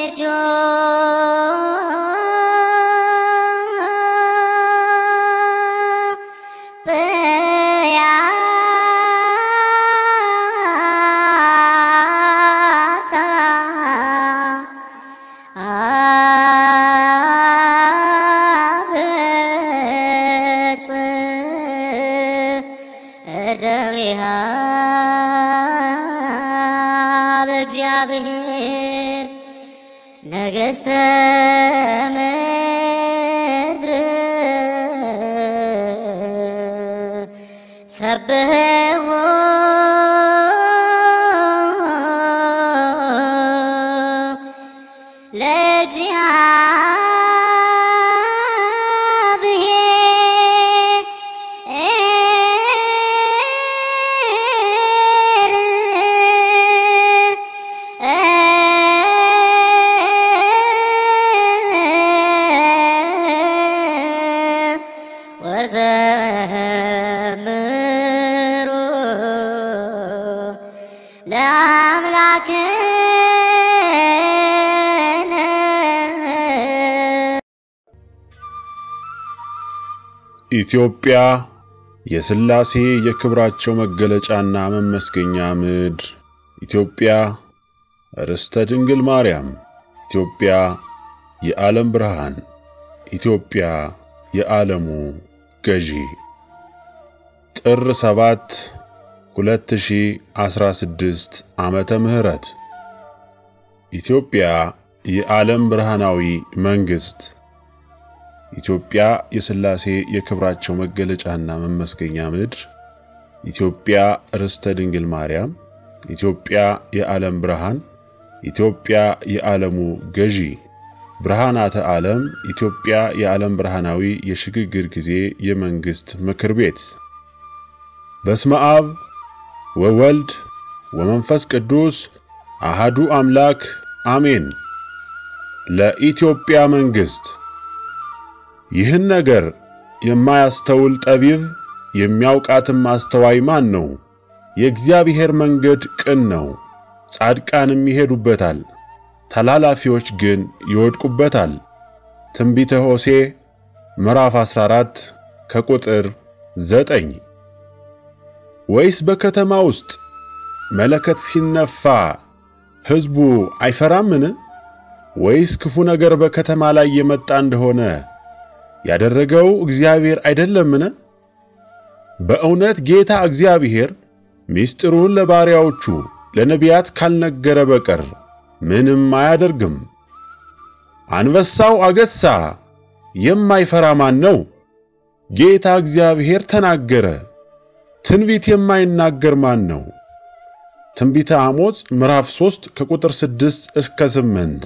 እደዊሃ በእግዚአብሔር ነገሥተ ምድር ሰብሕዎ ወዘምሩ ለአምላክነ ኢትዮጵያ የሥላሴ የክብራቸው መገለጫና መመስገኛ ምድር፣ ኢትዮጵያ ርስተ ድንግል ማርያም፣ ኢትዮጵያ የዓለም ብርሃን፣ ኢትዮጵያ የዓለሙ ገዢ። ጥር 7 2016 ዓመተ ምህረት ኢትዮጵያ የዓለም ብርሃናዊ መንግሥት ኢትዮጵያ የሥላሴ የክብራቸው መገለጫና መመስገኛ ምድር፣ ኢትዮጵያ ርስተ ድንግል ማርያም፣ ኢትዮጵያ የዓለም ብርሃን፣ ኢትዮጵያ የዓለሙ ገዢ፣ ብርሃናተ ዓለም፣ ኢትዮጵያ የዓለም ብርሃናዊ የሽግግር ጊዜ የመንግሥት ምክር ቤት። በስመ አብ ወወልድ ወመንፈስ ቅዱስ አሃዱ አምላክ አሜን። ለኢትዮጵያ መንግሥት ይህን ነገር የማያስተውል ጠቢብ የሚያውቃትም አስተዋይ ማን ነው? የእግዚአብሔር መንገድ ቅን ነው፣ ጻድቃንም ይሄዱበታል፣ ተላላፊዎች ግን ይወድቁበታል። ትንቢተ ሆሴዕ ምዕራፍ 14 ከቁጥር 9 ወይስ በከተማ ውስጥ መለከት ሲነፋ ሕዝቡ አይፈራምን? ወይስ ክፉ ነገር በከተማ ላይ የመጣ እንደሆነ ያደረገው እግዚአብሔር አይደለምን? በእውነት ጌታ እግዚአብሔር ምስጢሩን ለባሪያዎቹ ለነቢያት ካልነገረ በቀር ምንም አያደርግም። አንበሳው አገሳ፣ የማይፈራ ማን ነው? ጌታ እግዚአብሔር ተናገረ፣ ትንቢት የማይናገር ማን ነው? ትንቢተ አሞጽ ምዕራፍ 3 ከቁጥር 6 እስከ 8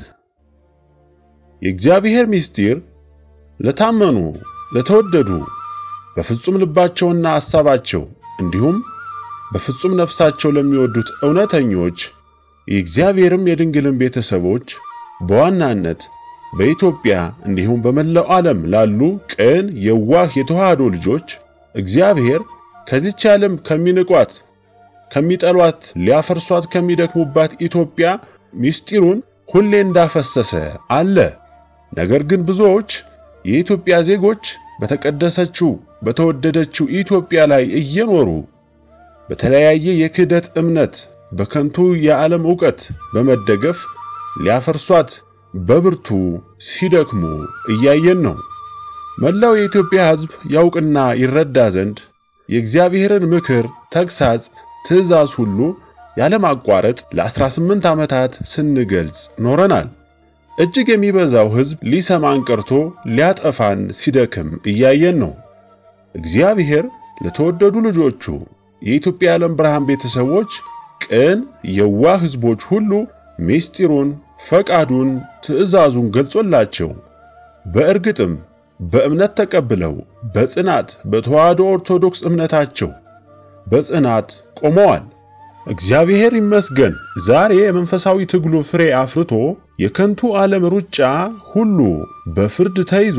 የእግዚአብሔር ምስጢር ለታመኑ ለተወደዱ በፍጹም ልባቸውና ሐሳባቸው እንዲሁም በፍጹም ነፍሳቸው ለሚወዱት እውነተኞች የእግዚአብሔርም የድንግልን ቤተሰቦች በዋናነት በኢትዮጵያ እንዲሁም በመላው ዓለም ላሉ ቅን የዋህ የተዋህዶ ልጆች እግዚአብሔር ከዚች ዓለም ከሚንቋት ከሚጠሏት ሊያፈርሷት ከሚደክሙባት ኢትዮጵያ ምስጢሩን ሁሌ እንዳፈሰሰ አለ። ነገር ግን ብዙዎች የኢትዮጵያ ዜጎች በተቀደሰችው በተወደደችው ኢትዮጵያ ላይ እየኖሩ በተለያየ የክህደት እምነት በከንቱ የዓለም ዕውቀት በመደገፍ ሊያፈርሷት በብርቱ ሲደክሙ እያየን ነው። መላው የኢትዮጵያ ሕዝብ ያውቅና ይረዳ ዘንድ የእግዚአብሔርን ምክር፣ ተግሳጽ፣ ትእዛዝ ሁሉ ያለማቋረጥ ለ18 ዓመታት ስንገልጽ ኖረናል። እጅግ የሚበዛው ሕዝብ ሊሰማን ቀርቶ ሊያጠፋን ሲደክም እያየን ነው። እግዚአብሔር ለተወደዱ ልጆቹ የኢትዮጵያ የዓለም ብርሃን ቤተሰቦች ቅን የዋህ ሕዝቦች ሁሉ ምስጢሩን፣ ፈቃዱን፣ ትእዛዙን ገልጾላቸው በእርግጥም በእምነት ተቀብለው በጽናት በተዋህዶ ኦርቶዶክስ እምነታቸው በጽናት ቆመዋል። እግዚአብሔር ይመስገን። ዛሬ የመንፈሳዊ ትግሉ ፍሬ አፍርቶ የከንቱ ዓለም ሩጫ ሁሉ በፍርድ ተይዞ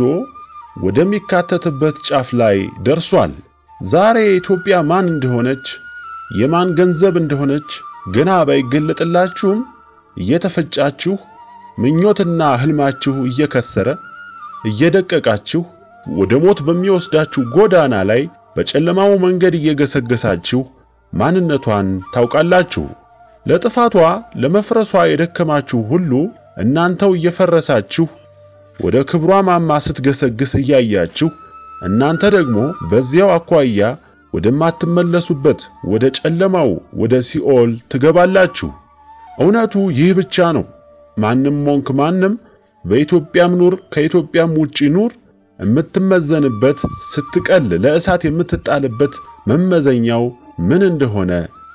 ወደሚካተትበት ጫፍ ላይ ደርሷል። ዛሬ ኢትዮጵያ ማን እንደሆነች የማን ገንዘብ እንደሆነች ገና ባይገለጥላችሁም እየተፈጫችሁ ምኞትና ሕልማችሁ እየከሰረ እየደቀቃችሁ ወደ ሞት በሚወስዳችሁ ጎዳና ላይ በጨለማው መንገድ እየገሰገሳችሁ ማንነቷን ታውቃላችሁ። ለጥፋቷ ለመፍረሷ የደከማችሁ ሁሉ እናንተው እየፈረሳችሁ ወደ ክብሯ ማማ ስትገሰግስ እያያችሁ እናንተ ደግሞ በዚያው አኳያ ወደማትመለሱበት ወደ ጨለማው ወደ ሲኦል ትገባላችሁ። እውነቱ ይህ ብቻ ነው። ማንም ሞንክ ማንም በኢትዮጵያም ኑር ከኢትዮጵያም ውጪ ኑር የምትመዘንበት ስትቀል ለእሳት የምትጣልበት መመዘኛው ምን እንደሆነ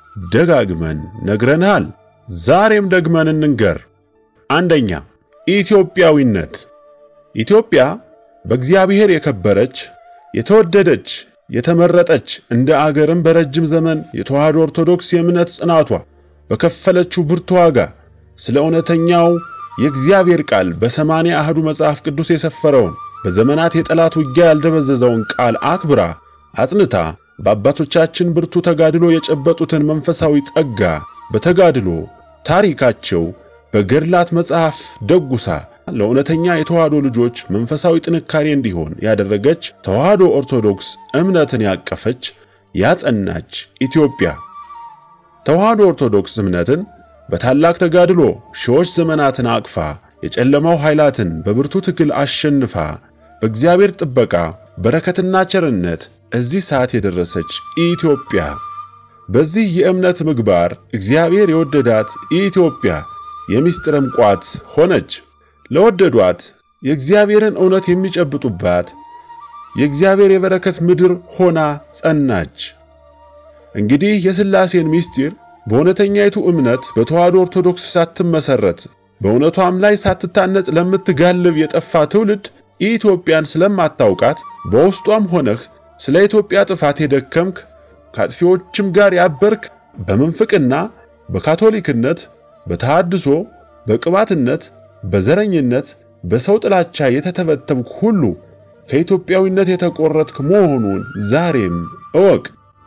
ደጋግመን ነግረንሃል። ዛሬም ደግመን እንንገር። አንደኛ ኢትዮጵያዊነት። ኢትዮጵያ በእግዚአብሔር የከበረች የተወደደች የተመረጠች እንደ አገርም በረጅም ዘመን የተዋህዶ ኦርቶዶክስ የእምነት ጽናቷ በከፈለችው ብርቱ ዋጋ ስለ እውነተኛው የእግዚአብሔር ቃል በሰማንያ አህዱ መጽሐፍ ቅዱስ የሰፈረውን በዘመናት የጠላት ውጊያ ያልደበዘዘውን ቃል አክብራ አጽንታ በአባቶቻችን ብርቱ ተጋድሎ የጨበጡትን መንፈሳዊ ጸጋ በተጋድሎ ታሪካቸው በገድላት መጽሐፍ ደጉሳ ለእውነተኛ የተዋህዶ ልጆች መንፈሳዊ ጥንካሬ እንዲሆን ያደረገች ተዋህዶ ኦርቶዶክስ እምነትን ያቀፈች ያጸናች ኢትዮጵያ ተዋህዶ ኦርቶዶክስ እምነትን በታላቅ ተጋድሎ ሺዎች ዘመናትን አቅፋ የጨለማው ኃይላትን በብርቱ ትግል አሸንፋ በእግዚአብሔር ጥበቃ በረከትና ቸርነት እዚህ ሰዓት የደረሰች ኢትዮጵያ በዚህ የእምነት ምግባር እግዚአብሔር የወደዳት ኢትዮጵያ የምስጢርም ቋት ሆነች። ለወደዷት የእግዚአብሔርን እውነት የሚጨብጡባት የእግዚአብሔር የበረከት ምድር ሆና ጸናች። እንግዲህ የሥላሴን ምስጢር በእውነተኛይቱ እምነት በተዋህዶ ኦርቶዶክስ ሳትመሰረት በእውነቷም ላይ ሳትታነጽ ለምትጋልብ የጠፋ ትውልድ ኢትዮጵያን ስለማታውቃት በውስጧም ሆነህ ስለ ኢትዮጵያ ጥፋት የደከምክ ከአጥፊዎችም ጋር ያበርክ በምንፍቅና በካቶሊክነት በተሐድሶ በቅባትነት በዘረኝነት በሰው ጥላቻ የተተበተብክ ሁሉ ከኢትዮጵያዊነት የተቆረጥክ መሆኑን ዛሬም እወቅ።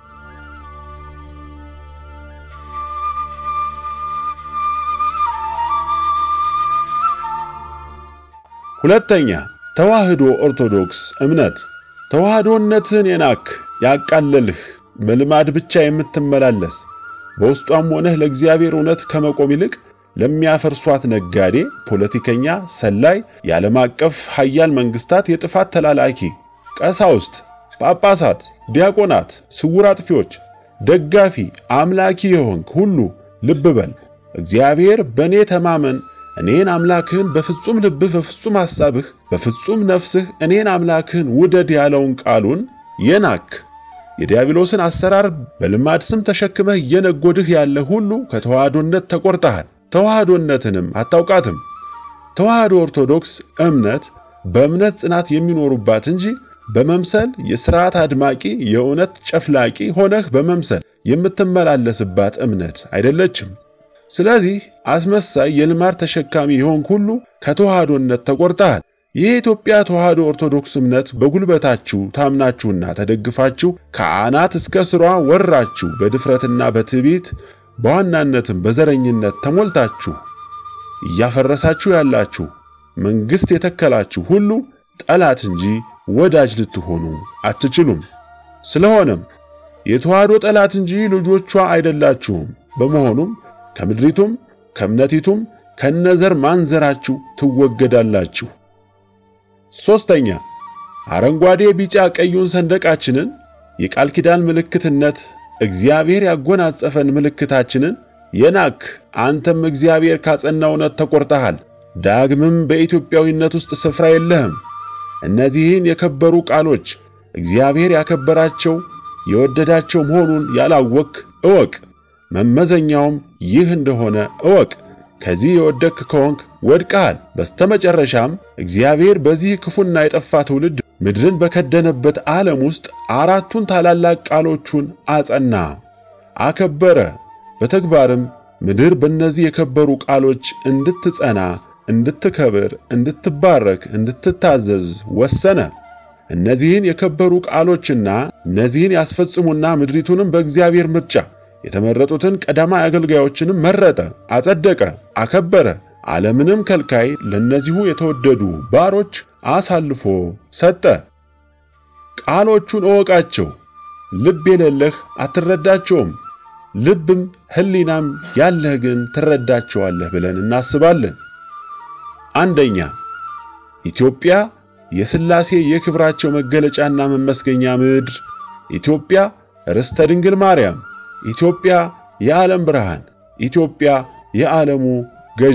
ሁለተኛ ተዋህዶ ኦርቶዶክስ እምነት ተዋህዶነትን የናክ ያቃለልህ በልማድ ብቻ የምትመላለስ በውስጧም ሆነህ ለእግዚአብሔር እውነት ከመቆም ይልቅ ለሚያፈርሷት ነጋዴ፣ ፖለቲከኛ፣ ሰላይ፣ የዓለም አቀፍ ሀያል መንግስታት የጥፋት ተላላኪ ቀሳውስት፣ ጳጳሳት፣ ዲያቆናት፣ ስውር አጥፊዎች ደጋፊ አምላኪ የሆንክ ሁሉ ልብ በል። እግዚአብሔር በእኔ ተማመን እኔን አምላክህን በፍጹም ልብህ በፍጹም ሐሳብህ በፍጹም ነፍስህ እኔን አምላክህን ውደድ ያለውን ቃሉን የናክ የዲያብሎስን አሰራር በልማድ ስም ተሸክመህ እየነጎድህ ያለ ሁሉ ከተዋህዶነት ተቆርጠሃል። ተዋህዶነትንም አታውቃትም። ተዋህዶ ኦርቶዶክስ እምነት በእምነት ጽናት የሚኖሩባት እንጂ በመምሰል የሥርዓት አድማቂ የእውነት ጨፍላቂ ሆነህ በመምሰል የምትመላለስባት እምነት አይደለችም። ስለዚህ አስመሳይ የልማድ ተሸካሚ የሆንክ ሁሉ ከተዋህዶነት ተቆርጠሃል። የኢትዮጵያ ተዋህዶ ኦርቶዶክስ እምነት በጉልበታችሁ ታምናችሁና ተደግፋችሁ ከአናት እስከ ስሯ ወራችሁ በድፍረትና በትዕቢት በዋናነትም በዘረኝነት ተሞልታችሁ እያፈረሳችሁ ያላችሁ መንግሥት የተከላችሁ ሁሉ ጠላት እንጂ ወዳጅ ልትሆኑ አትችሉም። ስለሆነም የተዋህዶ ጠላት እንጂ ልጆቿ አይደላችሁም። በመሆኑም ከምድሪቱም ከእምነቲቱም ከነዘር ማንዘራችሁ ትወገዳላችሁ። ሦስተኛ አረንጓዴ፣ ቢጫ፣ ቀዩን ሰንደቃችንን የቃል ኪዳን ምልክትነት እግዚአብሔር ያጎናጸፈን ምልክታችንን የናክ አንተም እግዚአብሔር ካጸና እውነት ተቆርጠሃል። ዳግምም በኢትዮጵያዊነት ውስጥ ስፍራ የለህም። እነዚህን የከበሩ ቃሎች እግዚአብሔር ያከበራቸው የወደዳቸው መሆኑን ያላወክ እወቅ። መመዘኛውም ይህ እንደሆነ እወቅ። ከዚህ የወደክ ከሆንክ ወድቀሃል። በስተመጨረሻም እግዚአብሔር በዚህ ክፉና የጠፋ ትውልድ ምድርን በከደነበት ዓለም ውስጥ አራቱን ታላላቅ ቃሎቹን አጸና፣ አከበረ። በተግባርም ምድር በእነዚህ የከበሩ ቃሎች እንድትጸና፣ እንድትከብር፣ እንድትባረክ፣ እንድትታዘዝ ወሰነ። እነዚህን የከበሩ ቃሎችና እነዚህን ያስፈጽሙና ምድሪቱንም በእግዚአብሔር ምርጫ የተመረጡትን ቀዳማይ አገልጋዮችንም መረጠ፣ አጸደቀ፣ አከበረ። ዓለምንም ከልካይ ለእነዚሁ የተወደዱ ባሮች አሳልፎ ሰጠ። ቃሎቹን እወቃቸው። ልብ የሌለህ አትረዳቸውም፣ ልብም ሕሊናም ያለህ ግን ትረዳቸዋለህ ብለን እናስባለን። አንደኛ ኢትዮጵያ የሥላሴ የክብራቸው መገለጫና መመስገኛ ምድር፣ ኢትዮጵያ ርስተ ድንግል ማርያም፣ ኢትዮጵያ የዓለም ብርሃን፣ ኢትዮጵያ የዓለሙ ገዢ።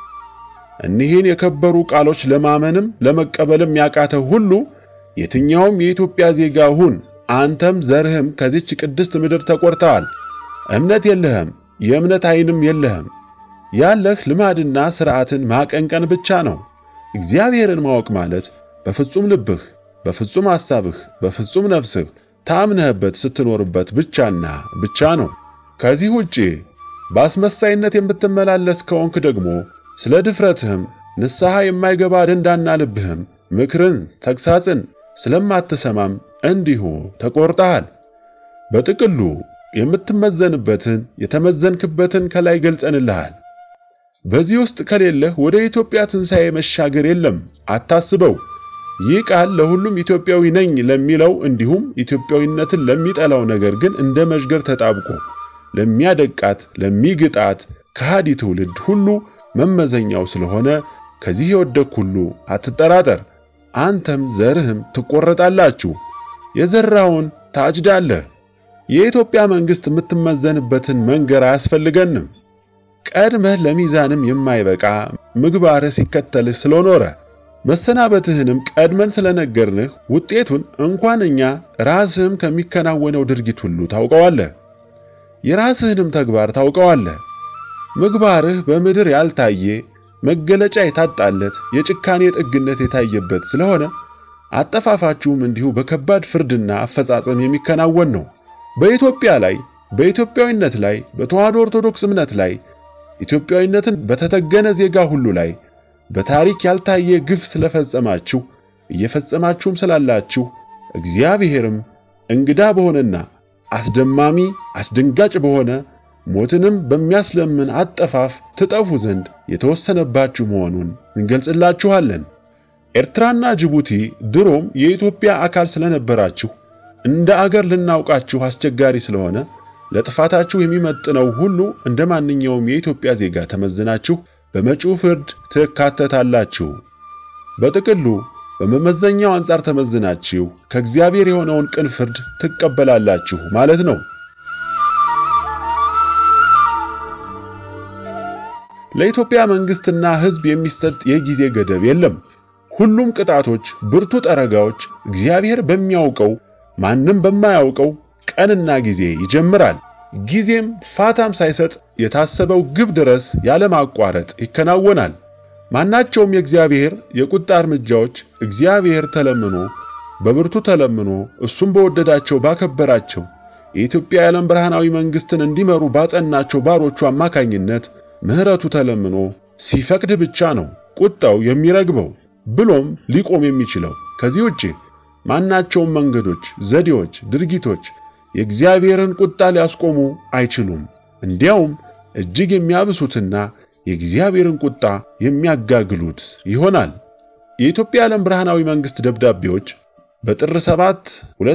እኒህን የከበሩ ቃሎች ለማመንም ለመቀበልም ያቃተ ሁሉ የትኛውም የኢትዮጵያ ዜጋ ሁን፣ አንተም ዘርህም ከዚች ቅድስት ምድር ተቆርተዋል። እምነት የለህም፣ የእምነት ዓይንም የለህም። ያለህ ልማድና ሥርዓትን ማቀንቀን ብቻ ነው። እግዚአብሔርን ማወቅ ማለት በፍጹም ልብህ፣ በፍጹም ሐሳብህ፣ በፍጹም ነፍስህ ታምነህበት ስትኖርበት ብቻና ብቻ ነው። ከዚህ ውጪ በአስመሳይነት የምትመላለስ ከሆንክ ደግሞ ስለ ድፍረትህም ንስሐ የማይገባ ደንዳና ልብህም ምክርን፣ ተግሳጽን ስለማትሰማም እንዲሁ ተቆርጠሃል። በጥቅሉ የምትመዘንበትን የተመዘንክበትን ከላይ ገልጸንልሃል። በዚህ ውስጥ ከሌለህ ወደ ኢትዮጵያ ትንሣኤ መሻገር የለም፣ አታስበው። ይህ ቃል ለሁሉም ኢትዮጵያዊ ነኝ ለሚለው እንዲሁም ኢትዮጵያዊነትን ለሚጠላው ነገር ግን እንደ መዥገር ተጣብቆ ለሚያደቃት ለሚግጣት ከሃዲ ትውልድ ሁሉ መመዘኛው ስለሆነ ከዚህ የወደቅ ሁሉ አትጠራጠር። አንተም ዘርህም ትቆረጣላችሁ፣ የዘራውን ታጭዳለህ። የኢትዮጵያ መንግሥት የምትመዘንበትን መንገር አያስፈልገንም። ቀድመህ ለሚዛንም የማይበቃ ምግባርህ ሲከተልህ ስለኖረ መሰናበትህንም ቀድመን ስለነገርንህ ውጤቱን እንኳን እኛ ራስህም ከሚከናወነው ድርጊት ሁሉ ታውቀዋለህ። የራስህንም ተግባር ታውቀዋለህ። ምግባርህ በምድር ያልታየ መገለጫ የታጣለት የጭካኔ ጥግነት የታየበት ስለሆነ አጠፋፋችሁም እንዲሁ በከባድ ፍርድና አፈጻጸም የሚከናወን ነው። በኢትዮጵያ ላይ፣ በኢትዮጵያዊነት ላይ፣ በተዋሕዶ ኦርቶዶክስ እምነት ላይ፣ ኢትዮጵያዊነትን በተተገነ ዜጋ ሁሉ ላይ በታሪክ ያልታየ ግፍ ስለፈጸማችሁ እየፈጸማችሁም ስላላችሁ እግዚአብሔርም እንግዳ በሆነና አስደማሚ አስደንጋጭ በሆነ ሞትንም በሚያስለምን አጠፋፍ ትጠፉ ዘንድ የተወሰነባችሁ መሆኑን እንገልጽላችኋለን። ኤርትራና ጅቡቲ ድሮም የኢትዮጵያ አካል ስለነበራችሁ እንደ አገር ልናውቃችሁ አስቸጋሪ ስለሆነ ለጥፋታችሁ የሚመጥነው ሁሉ እንደ ማንኛውም የኢትዮጵያ ዜጋ ተመዝናችሁ በመጪው ፍርድ ትካተታላችሁ። በጥቅሉ በመመዘኛው አንጻር ተመዝናችሁ ከእግዚአብሔር የሆነውን ቅን ፍርድ ትቀበላላችሁ ማለት ነው። ለኢትዮጵያ መንግሥትና ሕዝብ የሚሰጥ የጊዜ ገደብ የለም። ሁሉም ቅጣቶች፣ ብርቱ ጠረጋዎች እግዚአብሔር በሚያውቀው ማንም በማያውቀው ቀንና ጊዜ ይጀምራል። ጊዜም ፋታም ሳይሰጥ የታሰበው ግብ ድረስ ያለማቋረጥ ይከናወናል። ማናቸውም የእግዚአብሔር የቁጣ እርምጃዎች እግዚአብሔር ተለምኖ በብርቱ ተለምኖ እሱም በወደዳቸው ባከበራቸው የኢትዮጵያ የዓለም ብርሃናዊ መንግሥትን እንዲመሩ ባጸናቸው ባሮቹ አማካኝነት ምሕረቱ ተለምኖ ሲፈቅድ ብቻ ነው ቁጣው የሚረግበው ብሎም ሊቆም የሚችለው። ከዚህ ውጪ ማናቸውም መንገዶች፣ ዘዴዎች፣ ድርጊቶች የእግዚአብሔርን ቁጣ ሊያስቆሙ አይችሉም። እንዲያውም እጅግ የሚያብሱትና የእግዚአብሔርን ቁጣ የሚያጋግሉት ይሆናል። የኢትዮጵያ የዓለም ብርሃናዊ መንግሥት ደብዳቤዎች በጥር 7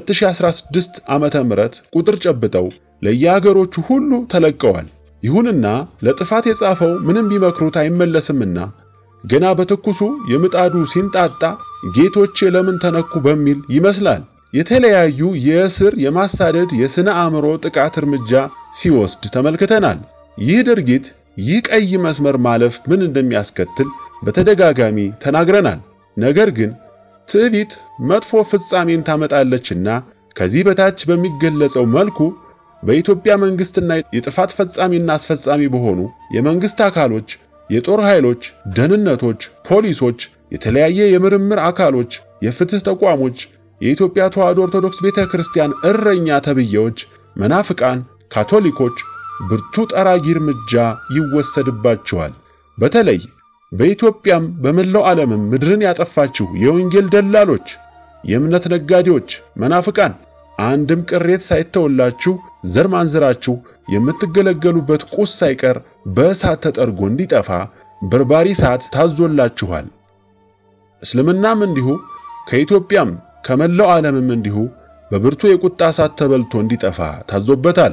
2016 ዓመተ ምህረት ቁጥር ጨብጠው ለየአገሮቹ ሁሉ ተለቀዋል። ይሁንና ለጥፋት የጻፈው ምንም ቢመክሩት አይመለስምና ገና በትኩሱ የምጣዱ ሲንጣጣ ጌቶቼ ለምን ተነኩ በሚል ይመስላል የተለያዩ የእስር የማሳደድ የሥነ አእምሮ ጥቃት እርምጃ ሲወስድ ተመልክተናል። ይህ ድርጊት ይህ ቀይ መስመር ማለፍ ምን እንደሚያስከትል በተደጋጋሚ ተናግረናል። ነገር ግን ትዕቢት መጥፎ ፍጻሜን ታመጣለችና ከዚህ በታች በሚገለጸው መልኩ በኢትዮጵያ መንግሥትና የጥፋት ፈጻሚና አስፈጻሚ በሆኑ የመንግሥት አካሎች፣ የጦር ኃይሎች፣ ደህንነቶች፣ ፖሊሶች፣ የተለያየ የምርምር አካሎች፣ የፍትሕ ተቋሞች፣ የኢትዮጵያ ተዋሕዶ ኦርቶዶክስ ቤተ ክርስቲያን እረኛ ተብዬዎች፣ መናፍቃን፣ ካቶሊኮች ብርቱ ጠራጊ እርምጃ ይወሰድባቸዋል። በተለይ በኢትዮጵያም በመላው ዓለምም ምድርን ያጠፋችሁ የወንጌል ደላሎች፣ የእምነት ነጋዴዎች፣ መናፍቃን አንድም ቅሬት ሳይተወላችሁ ዘር ማንዝራችሁ የምትገለገሉበት ቁስ ሳይቀር በእሳት ተጠርጎ እንዲጠፋ በርባሪ እሳት ታዞላችኋል። እስልምናም እንዲሁ ከኢትዮጵያም ከመላው ዓለምም እንዲሁ በብርቱ የቁጣ እሳት ተበልቶ እንዲጠፋ ታዞበታል።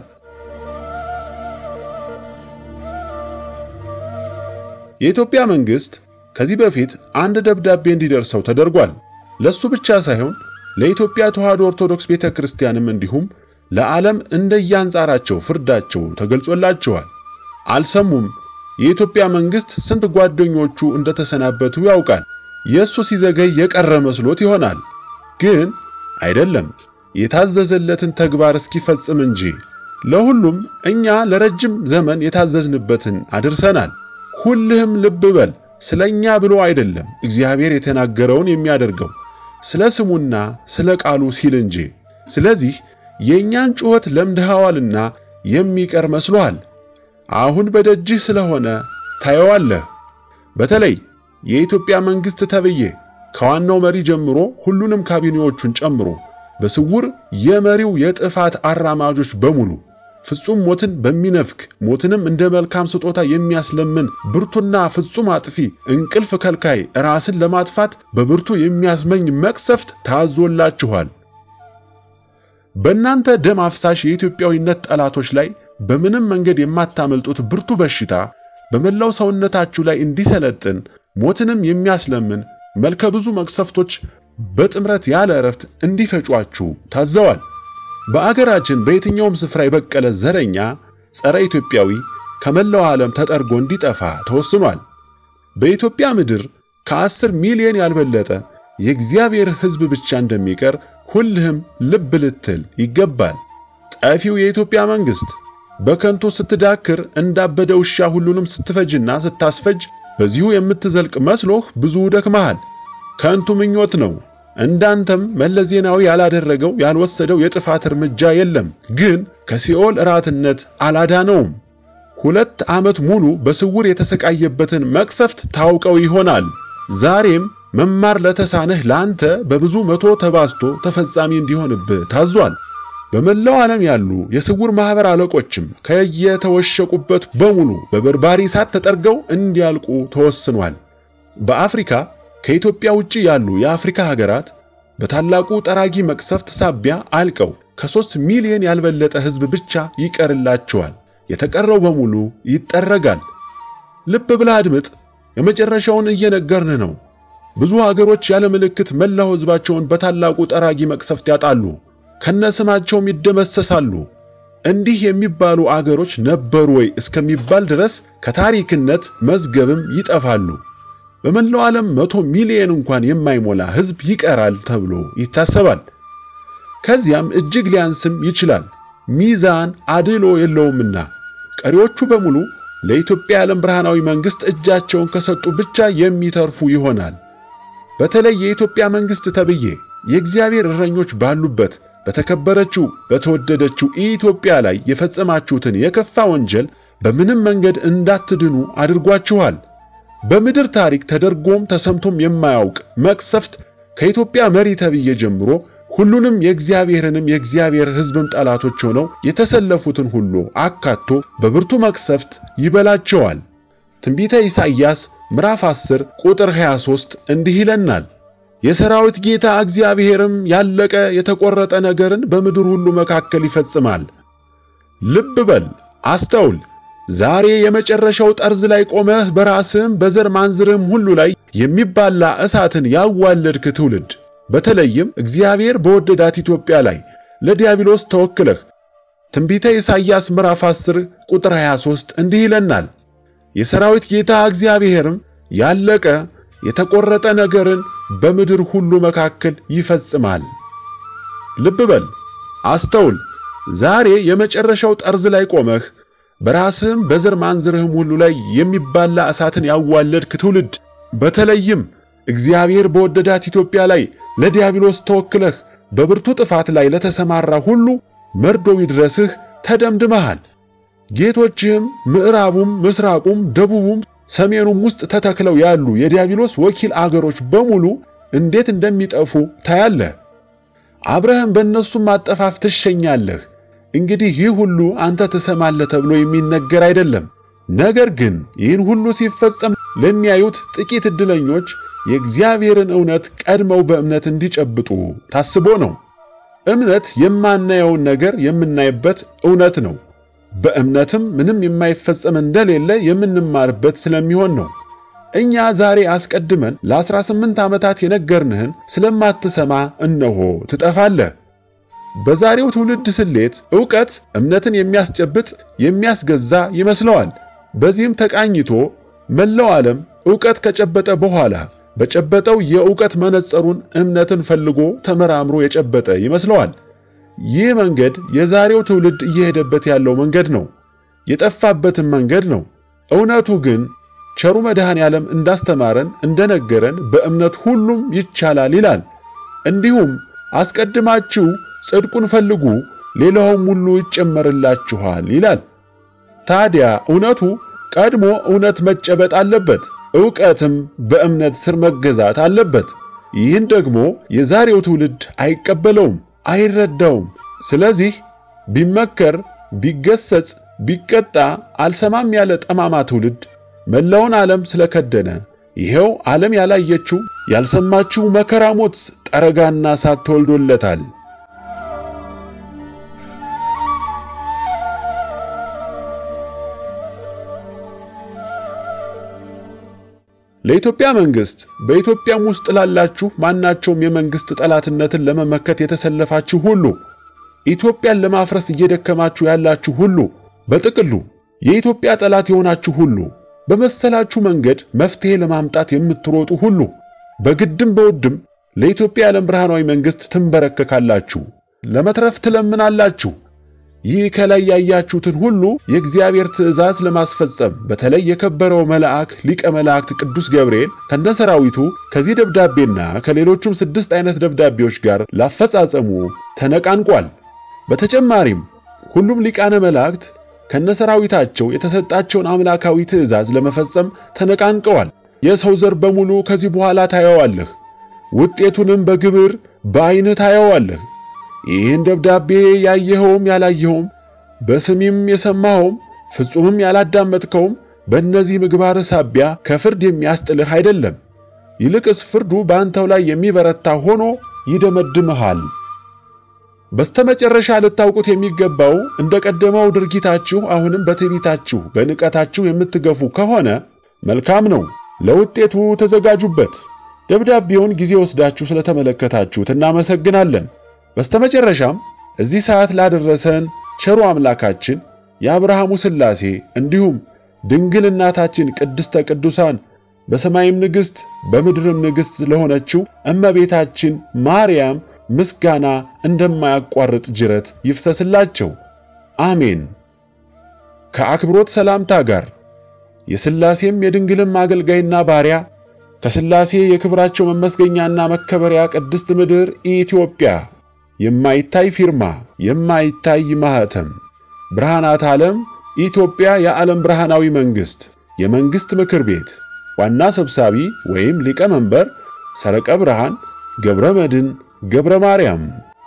የኢትዮጵያ መንግስት ከዚህ በፊት አንድ ደብዳቤ እንዲደርሰው ተደርጓል። ለሱ ብቻ ሳይሆን ለኢትዮጵያ ተዋሕዶ ኦርቶዶክስ ቤተ ክርስቲያንም እንዲሁም ለዓለም እንደየአንጻራቸው ፍርዳቸው ተገልጾላቸዋል። አልሰሙም። የኢትዮጵያ መንግስት ስንት ጓደኞቹ እንደተሰናበቱ ያውቃል። የእሱ ሲዘገይ የቀረ መስሎት ይሆናል። ግን አይደለም፣ የታዘዘለትን ተግባር እስኪፈጽም እንጂ። ለሁሉም እኛ ለረጅም ዘመን የታዘዝንበትን አድርሰናል። ሁልህም ልብ በል፣ ስለ እኛ ብሎ አይደለም እግዚአብሔር የተናገረውን የሚያደርገው ስለ ስሙና ስለ ቃሉ ሲል እንጂ። ስለዚህ የእኛን ጩኸት ለምድሃዋልና የሚቀር መስሎሃል። አሁን በደጅህ ስለሆነ ታየዋለህ። በተለይ የኢትዮጵያ መንግሥት ተብዬ ከዋናው መሪ ጀምሮ ሁሉንም ካቢኔዎቹን ጨምሮ በስውር የመሪው የጥፋት አራማጆች በሙሉ ፍጹም ሞትን በሚነፍክ ሞትንም እንደ መልካም ስጦታ የሚያስለምን ብርቱና ፍጹም አጥፊ እንቅልፍ ከልካይ ራስን ለማጥፋት በብርቱ የሚያስመኝ መቅሰፍት ታዞላችኋል። በእናንተ ደም አፍሳሽ የኢትዮጵያዊነት ጠላቶች ላይ በምንም መንገድ የማታመልጡት ብርቱ በሽታ በመላው ሰውነታችሁ ላይ እንዲሰለጥን ሞትንም የሚያስለምን መልከ ብዙ መቅሰፍቶች በጥምረት ያለ እረፍት እንዲፈጯችሁ ታዘዋል። በአገራችን በየትኛውም ስፍራ የበቀለ ዘረኛ ጸረ ኢትዮጵያዊ ከመላው ዓለም ተጠርጎ እንዲጠፋ ተወስኗል። በኢትዮጵያ ምድር ከአስር ሚሊዮን ያልበለጠ የእግዚአብሔር ሕዝብ ብቻ እንደሚቀር ሁልህም ልብ ልትል ይገባል። ጠፊው የኢትዮጵያ መንግሥት በከንቱ ስትዳክር እንዳበደ ውሻ ሁሉንም ስትፈጅና ስታስፈጅ በዚሁ የምትዘልቅ መስሎህ ብዙ ደክመሃል። ከንቱ ምኞት ነው። እንዳንተም መለስ ዜናዊ ያላደረገው ያልወሰደው የጥፋት እርምጃ የለም። ግን ከሲኦል እራትነት አላዳነውም። ሁለት ዓመት ሙሉ በስውር የተሰቃየበትን መቅሰፍት ታውቀው ይሆናል። ዛሬም መማር ለተሳነህ ለአንተ በብዙ መቶ ተባዝቶ ተፈጻሚ እንዲሆንብህ ታዟል። በመላው ዓለም ያሉ የስውር ማኅበር አለቆችም ከየተወሸቁበት በሙሉ በበርባሪ እሳት ተጠርገው እንዲያልቁ ተወስኗል። በአፍሪካ ከኢትዮጵያ ውጭ ያሉ የአፍሪካ ሀገራት በታላቁ ጠራጊ መቅሰፍት ሳቢያ አልቀው ከሦስት ሚሊዮን ያልበለጠ ሕዝብ ብቻ ይቀርላቸዋል። የተቀረው በሙሉ ይጠረጋል። ልብ ብለህ አድምጥ። የመጨረሻውን እየነገርን ነው። ብዙ ሀገሮች ያለ ምልክት መላው ሕዝባቸውን በታላቁ ጠራጊ መቅሰፍት ያጣሉ፣ ከነስማቸውም ይደመሰሳሉ። እንዲህ የሚባሉ አገሮች ነበሩ ወይ እስከሚባል ድረስ ከታሪክነት መዝገብም ይጠፋሉ። በመላው ዓለም መቶ ሚሊዮን እንኳን የማይሞላ ሕዝብ ይቀራል ተብሎ ይታሰባል። ከዚያም እጅግ ሊያንስም ይችላል፣ ሚዛን አድሎ የለውምና። ቀሪዎቹ በሙሉ ለኢትዮጵያ የዓለም ብርሃናዊ መንግሥት እጃቸውን ከሰጡ ብቻ የሚተርፉ ይሆናል። በተለይ የኢትዮጵያ መንግሥት ተብዬ የእግዚአብሔር እረኞች ባሉበት በተከበረችው በተወደደችው ኢትዮጵያ ላይ የፈጸማችሁትን የከፋ ወንጀል በምንም መንገድ እንዳትድኑ አድርጓችኋል። በምድር ታሪክ ተደርጎም ተሰምቶም የማያውቅ መቅሰፍት ከኢትዮጵያ መሪ ተብዬ ጀምሮ ሁሉንም የእግዚአብሔርንም የእግዚአብሔር ሕዝብም ጠላቶች ሆነው የተሰለፉትን ሁሉ አካቶ በብርቱ መቅሰፍት ይበላቸዋል። ትንቢተ ኢሳይያስ ምዕራፍ 10 ቁጥር 23 እንዲህ ይለናል፣ የሰራዊት ጌታ እግዚአብሔርም ያለቀ የተቆረጠ ነገርን በምድር ሁሉ መካከል ይፈጽማል። ልብ በል አስተውል። ዛሬ የመጨረሻው ጠርዝ ላይ ቆመህ በራስህም በዘር ማንዝርህም ሁሉ ላይ የሚባላ እሳትን ያዋለድክ ትውልድ በተለይም እግዚአብሔር በወደዳት ኢትዮጵያ ላይ ለዲያብሎስ ተወክለህ ትንቢተ ኢሳይያስ ምዕራፍ 10 ቁጥር 23 እንዲህ ይለናል፣ የሰራዊት ጌታ እግዚአብሔርም ያለቀ የተቆረጠ ነገርን በምድር ሁሉ መካከል ይፈጽማል። ልብ በል አስተውል። ዛሬ የመጨረሻው ጠርዝ ላይ ቆመህ በራስህም በዘር ማንዝርህም ሁሉ ላይ የሚባላ እሳትን ያዋለድክ ትውልድ በተለይም እግዚአብሔር በወደዳት ኢትዮጵያ ላይ ለዲያብሎስ ተወክለህ በብርቱ ጥፋት ላይ ለተሰማራ ሁሉ መርዶ ይድረስህ፣ ተደምድመሃል። ጌቶችህም ምዕራቡም፣ ምስራቁም፣ ደቡቡም ሰሜኑም ውስጥ ተተክለው ያሉ የዲያብሎስ ወኪል አገሮች በሙሉ እንዴት እንደሚጠፉ ታያለህ። አብረህም በእነሱም አጠፋፍ ትሸኛለህ። እንግዲህ ይህ ሁሉ አንተ ትሰማለህ ተብሎ የሚነገር አይደለም። ነገር ግን ይህን ሁሉ ሲፈጸም ለሚያዩት ጥቂት ዕድለኞች የእግዚአብሔርን እውነት ቀድመው በእምነት እንዲጨብጡ ታስቦ ነው። እምነት የማናየውን ነገር የምናይበት እውነት ነው። በእምነትም ምንም የማይፈጸም እንደሌለ የምንማርበት ስለሚሆን ነው። እኛ ዛሬ አስቀድመን ለ18 ዓመታት የነገርንህን ስለማትሰማ እነሆ ትጠፋለህ። በዛሬው ትውልድ ስሌት ዕውቀት እምነትን የሚያስጨብጥ የሚያስገዛ ይመስለዋል። በዚህም ተቃኝቶ መላው ዓለም ዕውቀት ከጨበጠ በኋላ በጨበጠው የዕውቀት መነጸሩን እምነትን ፈልጎ ተመራምሮ የጨበጠ ይመስለዋል። ይህ መንገድ የዛሬው ትውልድ እየሄደበት ያለው መንገድ ነው፣ የጠፋበትም መንገድ ነው። እውነቱ ግን ቸሩ መድኃኔ ዓለም እንዳስተማረን እንደነገረን በእምነት ሁሉም ይቻላል ይላል። እንዲሁም አስቀድማችሁ ጽድቁን ፈልጉ ሌላውም ሁሉ ይጨመርላችኋል ይላል። ታዲያ እውነቱ ቀድሞ እውነት መጨበጥ አለበት፣ ዕውቀትም በእምነት ስር መገዛት አለበት። ይህን ደግሞ የዛሬው ትውልድ አይቀበለውም፣ አይረዳውም። ስለዚህ ቢመከር፣ ቢገሰጽ፣ ቢቀጣ አልሰማም ያለ ጠማማ ትውልድ መላውን ዓለም ስለከደነ ይሄው ዓለም ያላየችው ያልሰማችው መከራ ሞት ጠረጋና እሳት ተወልዶለታል። ለኢትዮጵያ መንግስት በኢትዮጵያም ውስጥ ላላችሁ ማናቸውም የመንግስት ጠላትነትን ለመመከት የተሰለፋችሁ ሁሉ ኢትዮጵያን ለማፍረስ እየደከማችሁ ያላችሁ ሁሉ በጥቅሉ የኢትዮጵያ ጠላት የሆናችሁ ሁሉ በመሰላችሁ መንገድ መፍትሄ ለማምጣት የምትሮጡ ሁሉ በግድም በውድም ለኢትዮጵያ የዓለም ብርሃናዊ መንግስት ትንበረከካላችሁ፣ ለመትረፍ ትለምናላችሁ። ይህ ከላይ ያያችሁትን ሁሉ የእግዚአብሔር ትእዛዝ ለማስፈጸም በተለይ የከበረው መልአክ ሊቀ መላእክት ቅዱስ ገብርኤል ከነሰራዊቱ ከዚህ ደብዳቤና ከሌሎቹም ስድስት አይነት ደብዳቤዎች ጋር ላፈጻጸሙ ተነቃንቋል። በተጨማሪም ሁሉም ሊቃነ መላእክት ከነሰራዊታቸው የተሰጣቸውን አምላካዊ ትእዛዝ ለመፈጸም ተነቃንቀዋል። የሰው ዘር በሙሉ ከዚህ በኋላ ታየዋለህ፣ ውጤቱንም በግብር በዓይንህ ታየዋለህ። ይህን ደብዳቤ ያየኸውም ያላየኸውም በስሜም የሰማኸውም ፍጹምም ያላዳመጥከውም በእነዚህ ምግባር ሳቢያ ከፍርድ የሚያስጥልህ አይደለም። ይልቅስ ፍርዱ በአንተው ላይ የሚበረታ ሆኖ ይደመድምሃል። በስተመጨረሻ ልታውቁት የሚገባው እንደ ቀደመው ድርጊታችሁ አሁንም በትዕቢታችሁ በንቀታችሁ የምትገፉ ከሆነ መልካም ነው፣ ለውጤቱ ተዘጋጁበት። ደብዳቤውን ጊዜ ወስዳችሁ ስለተመለከታችሁት እናመሰግናለን። በስተመጨረሻም እዚህ ሰዓት ላደረሰን ቸሩ አምላካችን የአብርሃሙ ሥላሴ እንዲሁም ድንግል እናታችን ቅድስተ ቅዱሳን በሰማይም ንግሥት በምድርም ንግሥት ለሆነችው እመቤታችን ማርያም ምስጋና እንደማያቋርጥ ጅረት ይፍሰስላቸው፣ አሜን። ከአክብሮት ሰላምታ ጋር የሥላሴም የድንግልም አገልጋይና ባሪያ ከሥላሴ የክብራቸው መመስገኛና መከበሪያ ቅድስት ምድር ኢትዮጵያ የማይታይ ፊርማ የማይታይ ማኅተም ብርሃናት ዓለም ኢትዮጵያ የዓለም ብርሃናዊ መንግሥት የመንግሥት ምክር ቤት ዋና ሰብሳቢ ወይም ሊቀመንበር ሰረቀ ብርሃን ገብረ መድን ገብረ ማርያም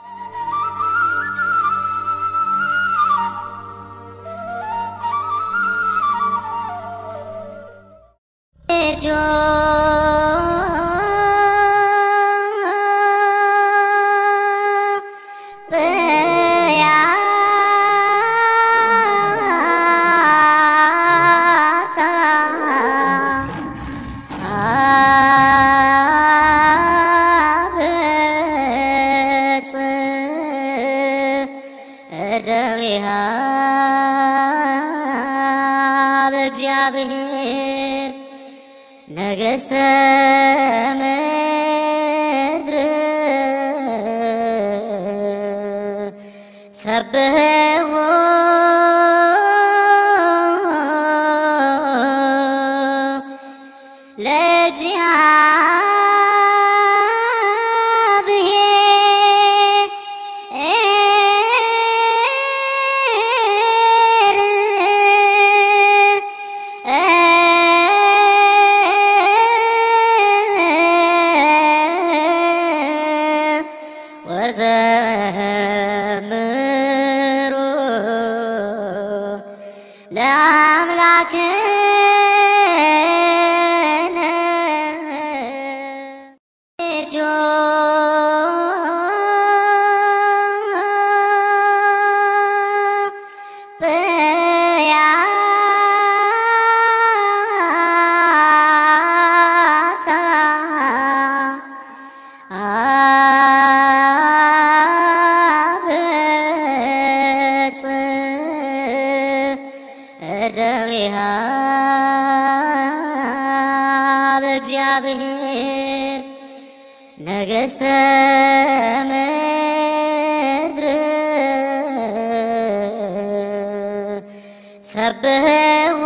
በእግዚአብሔር ነገሥተ ምድር ሰብሕዎ ወዘምሩ ለአምላክ እደዊሃ በእግዚአብሔር ነገሥተ ምድር ሰብሕዎ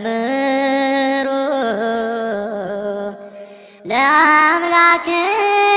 ወዘምሩ ለአምላክ